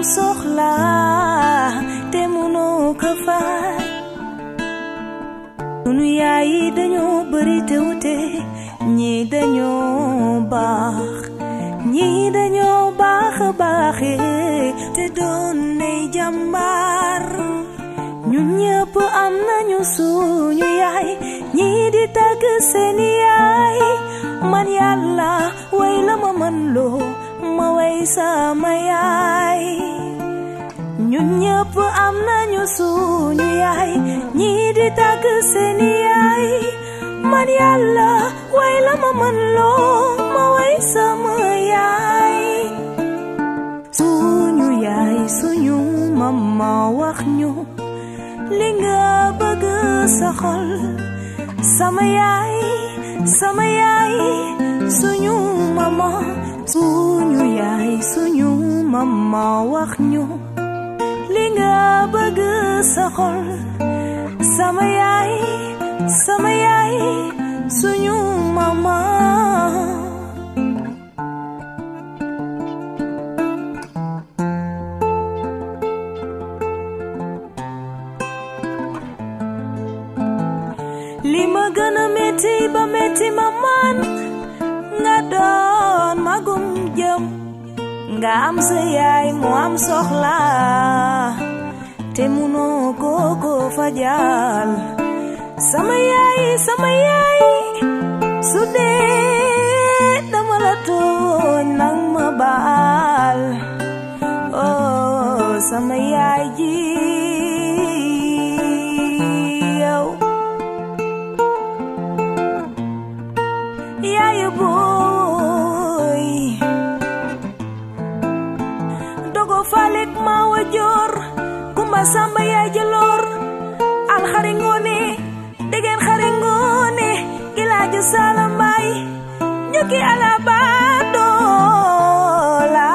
soxla te mënoo ko faj sunu yaay yi dañoo bari te wute ñii dañoo baax ñii dañoo baax a baaxe te doon nay jàmbaar ñun ñëpp am nañu suñu yaay ñii di tagg seeni yaay man yàlla way la ma mën loo ma way sama yaay ñun ñëpp am nañu suñu yaay ñii di tagg seeni yaay man yàlla way la ma mën loo ma way sama yaay suñu yaay suñu mama wax ñu li nga bëgg sa xol sama yaay sama yaay suñu mama suñu yaay suñu mama wax ñu li nga bëgg sa xol sama yaay sama yaay suñu mama li ma gën a metti ba metti ma man nga doon magum jëm nga am sa yaay mu am soxla te munoo kooko fajal sama yaay sama yaay su dee dama la tooñ nang ma baal oh sama yaay ji yow yaayu booy dogo faalik ma wa joor kumba samba yaay jëloor al xari ngoone degen xari ngoone gilaaju saala mbaay ñukki ala baa doola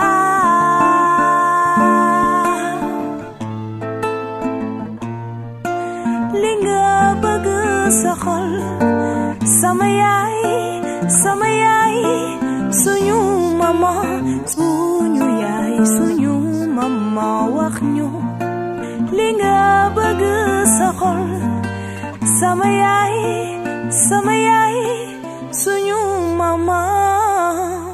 li nga bëgg sa xol sama yaay sama yaay suñu mama suñu yaay suñu mama wax ñu li nga bëgg sa xol sama yaay sama yaay suñu mama